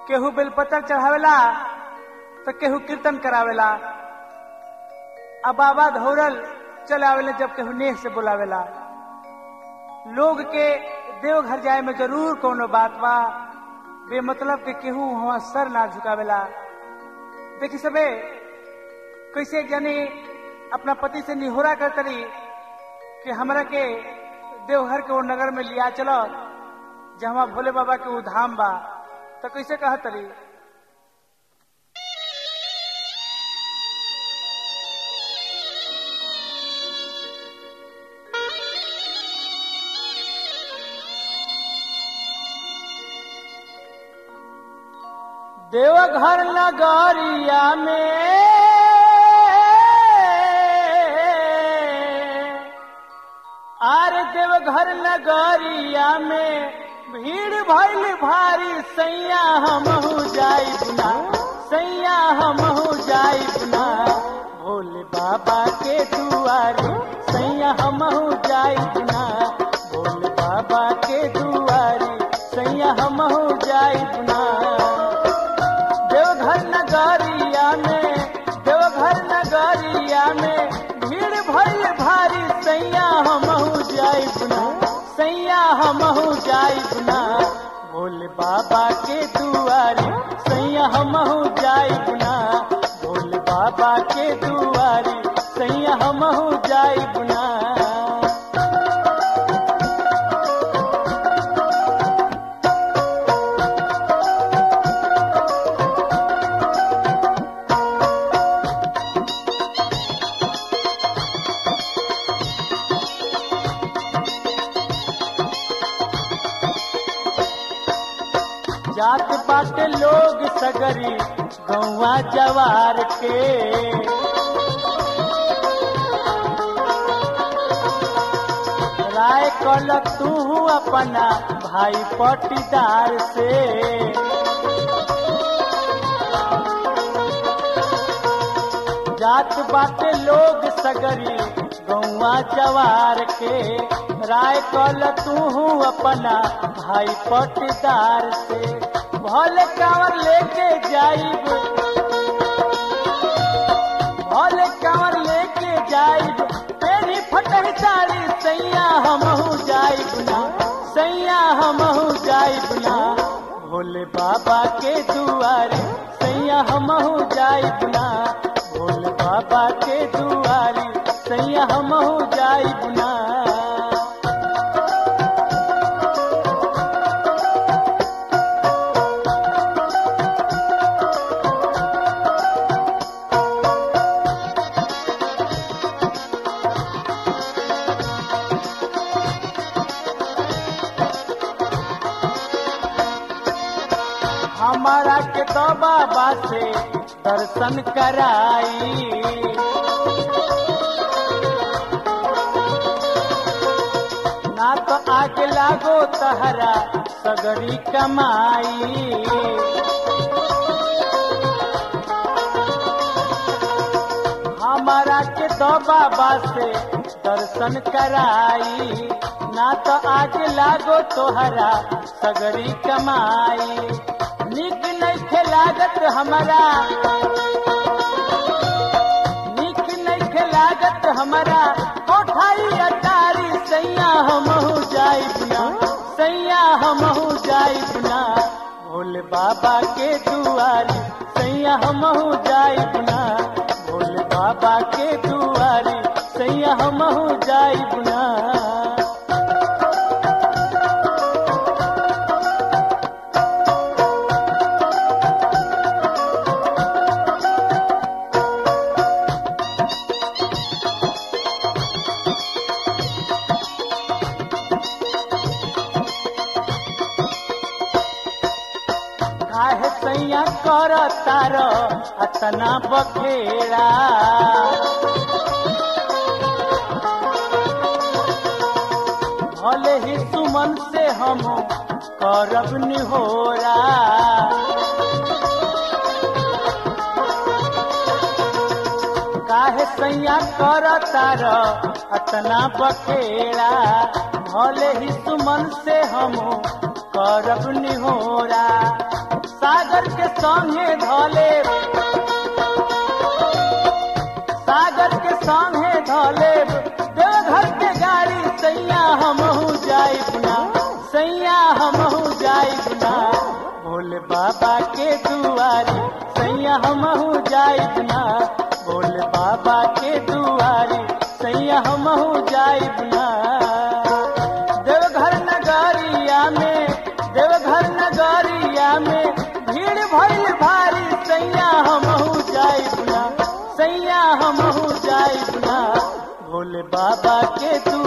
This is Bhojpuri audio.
केहू बेलपत्र चढ़ावेला तो केहू कीर्तन करावेला आ बाबा धौरल चले आवेला जब केहू नेह से बुलावेला लोग के देवघर जाए में जरूर कोनो बात बा बेमतलब के केहू वहां सर ना झुकावेला देखी सबे कैसे जानी अपना पति से निहोरा करतरी कि हमरा के देवघर के वो नगर में लिया चलो जहाँ भोले बाबा के वो धाम बा तो कैसे कहतरी देवघर नगरिया में आर देवघर नगरिया में भीड़ भइल भारी सैया हमहू जाई बुना सैया हमहू जाई बुना भोले बाबा के दुआरे सैया हमहू जाई बुना भोले बाबा के दुआरे सैया हमहू जाई बुना देवघर नगरिया में देवघर नगरिया में भीड़ भइल भारी सैया हमहू जाई बुना सैया हमहू जाई बुना भोले बाबा के दुआरे सैया हमहू जाई बुना भोले बाबा के दुआरे सैया हमहू जाई बुना जात बाटे लोग सगरी गौवा जवार के राय कल तू अपना भाई पटीदार से जात बाटे लोग सगरी गौवा जवार के राय कल तू अपना भाई पटदार से भले कांवर लेके जाइब भले कांवर लेके जाइब तेरी फटह साड़ी सैया हमहू जाइब ना सैया हमहू जाइब ना भोले बाबा के दुआरे सैया हमहू जाइब ना भोले बाबा के दुआरे सैया हमहू जाइब ना हमारा के तो बाबा से दर्शन कराई ना तो आगे लागो तहरा सगरी कमाई हमारा के तो बाबा से दर्शन कराई ना तो आगे लागो तोहरा सगरी कमाई निक नहीं लागत हमारा निक नहीं लागत हमारा कोठाई अटारी सैया हमहू जाई बुना सैया हमहू जाई बुना भोले बाबा के दुआरी सैया हमहू जाई बुना भोले बाबा के दुआरी सैया हमहू जाई बुना काहे सैया कर तार अतना बखेड़ा भले ही सुमन से हम करब निहोरा काहे सैया कर तार अतना बखेड़ा भले ही सुमन से हम करब निहोरा सागर के संगे धोले सागर के संगे धोले देवघर के गाड़ी सैया हमहू जाई बुना सैया हमहू जाई बुना भोले बाबा के दुआरी सैया हमहू जाई बुना भोले बाबा के दुआरी सैया हमहू जाई बुना देवघर नगरिया में देवघर नगरिया में भीड़ भइल भारी सैया हमहू जाई बुना सैया हमहू जाई बुना भोले बाबा के तू